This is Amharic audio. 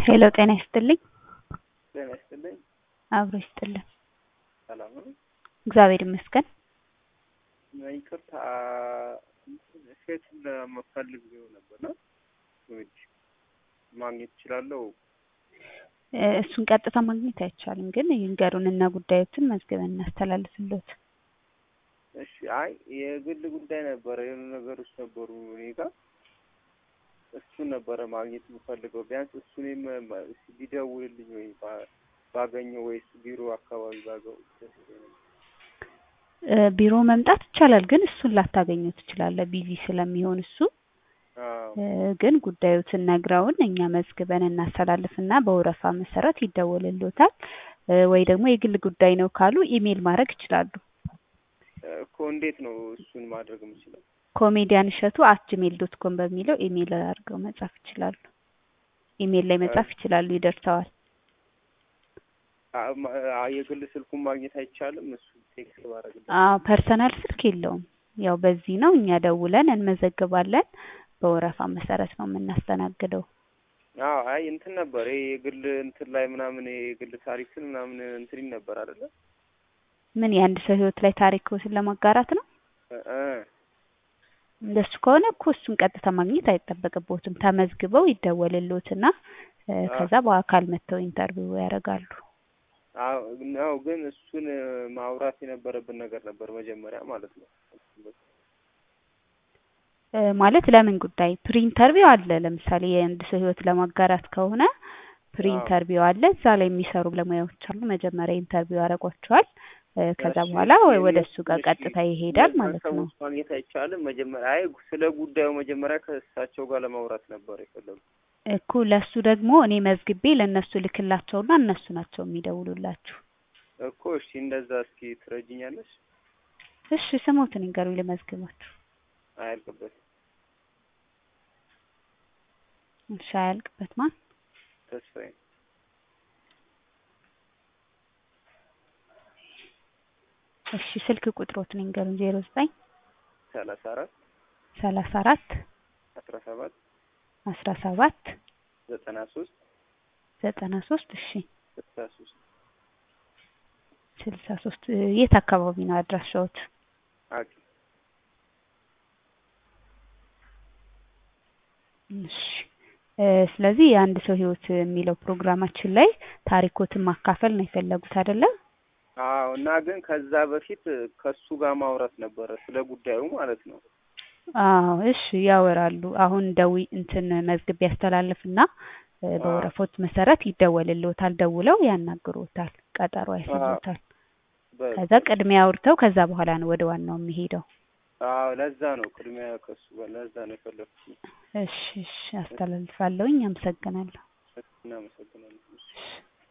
ሄሎ ጤና ይስጥልኝ። ጤና ይስጥልኝ። አብሮ ይስጥልን። ሰላም ነው? እግዚአብሔር ይመስገን። ይቅርታ ሴት ለመፈልግ ነበርና ማግኘት እችላለሁ? እ እሱን ቀጥታ ማግኘት አይቻልም፣ ግን ይንገሩንና ጉዳዮትን መዝግበን እናስተላልፍልዎት። እሺ። አይ የግል ጉዳይ ነበረ፣ የሆኑ ነገሮች ነበሩ እኔ ጋር እሱን ነበረ ማግኘት የምፈልገው። ቢያንስ እሱንም ቢደውልልኝ ወይ ባ- ባገኘው ወይስ ቢሮ አካባቢ ባገው ደስ ይለኛል። እ ቢሮ መምጣት ይቻላል፣ ግን እሱን ላታገኘው ትችላለህ፣ ቢዚ ስለሚሆን እሱ አዎ እ ግን ጉዳዮትን ነግረውን እኛ መዝግበን እናስተላልፍና በወረፋ መሰረት ይደወልልዎታል። እ ወይ ደግሞ የግል ጉዳይ ነው ካሉ ኢሜል ማድረግ ይችላሉ። እኮ እንዴት ነው እሱን ማድረግ የምችለው? ኮሜዲያን እሸቱ አት ጂሜል ዶት ኮም በሚለው ኢሜል አድርገው መጻፍ ይችላሉ። ኢሜል ላይ መጻፍ ይችላሉ፣ ይደርሰዋል። አ- ማ- አ- የግል ስልኩን ማግኘት አይቻልም? እሱ ቴክስት ባደርግልህ አዎ ፐርሰናል ስልክ የለውም። ያው በዚህ ነው እኛ ደውለን እንመዘግባለን። በወረፋ መሰረት ነው የምናስተናግደው። አዎ አይ እንትን ነበር ይሄ የግል እንትን ላይ ምናምን ይሄ የግል ታሪክን ምናምን እንትን ይል ነበር አይደለ? ምን የአንድ ሰው ህይወት ላይ ታሪክዎትን ለማጋራት ነው? እ እ እንደሱ ከሆነ እኮ እሱን ቀጥታ ማግኘት አይጠበቅብዎትም። ተመዝግበው ይደወልልዎትና እ ከዛ በአካል መጥተው ኢንተርቪው ያደርጋሉ። አዎ ነው ግን እሱን ማውራት የነበረብን ነገር ነበር መጀመሪያ ማለት ነው። እ ማለት ለምን ጉዳይ ፕሪ ኢንተርቪው አለ። ለምሳሌ የአንድ ሰው ህይወት ለማጋራት ከሆነ ፕሪ አዎ። ኢንተርቪው አለ። እዛ ላይ የሚሰሩ ባለሙያዎች አሉ። መጀመሪያ ኢንተርቪው ያደርጓቸዋል። እ ከዛ እሺ፣ በኋላ እሺ፣ ወደ እሱ ጋር እሺ፣ ቀጥታ ይሄዳል እነዛን ማለት ነው። ሰዎች ማግኘት አይቻልም። መጀመሪያ አይ ስለ ጉዳዩ መጀመሪያ ከእሳቸው ጋር ለማውራት ነበር የፈለጉ። እኮ ለሱ ደግሞ እኔ መዝግቤ ለእነሱ ልክላቸውና እነሱ ናቸው የሚደውሉላችሁ። እኮ እሺ፣ እንደዛ እስኪ ትረጅኛለሽ? እሺ ስሞትን ይንገሩኝ ልመዝግባችሁ። አያልቅበት እሺ አያልቅበት ማን? ተስፋዬ እሺ ስልክ ቁጥሮትን ይንገሩኝ። ዜሮ ዘጠኝ ሰላሳ አራት ሰላሳ አራት አስራ ሰባት አስራ ሰባት ዘጠና ሶስት ዘጠና ሶስት እሺ ስልሳ ሶስት ስልሳ ሶስት የት አካባቢ ነው አድራሻዎት? አቂ እሺ እ ስለዚህ የአንድ ሰው ህይወት የሚለው ፕሮግራማችን ላይ ታሪኮትን ማካፈል ነው የፈለጉት አይደለ? አዎ። እና ግን ከዛ በፊት ከሱ ጋር ማውራት ነበረ ስለ ጉዳዩ ማለት ነው። አዎ እሺ ያወራሉ። አሁን ደዊ እንትን መዝግብ ያስተላልፍና እ በወረፎት መሰረት ይደወልልዎታል። ደውለው ያናግሮታል፣ ቀጠሮ ያስይዞታል። በ- ከዛ ቅድሚያ አውርተው ከዛ በኋላ ነው ወደ ዋናው የሚሄደው። አዎ ለዛ ነው ቅድሚያ ከሱ ጋር ለዛ ነው የፈለኩት። እሺ እሺ አስተላልፋለሁኝ። አመሰግናለሁ። እናመሰግናለን። እሺ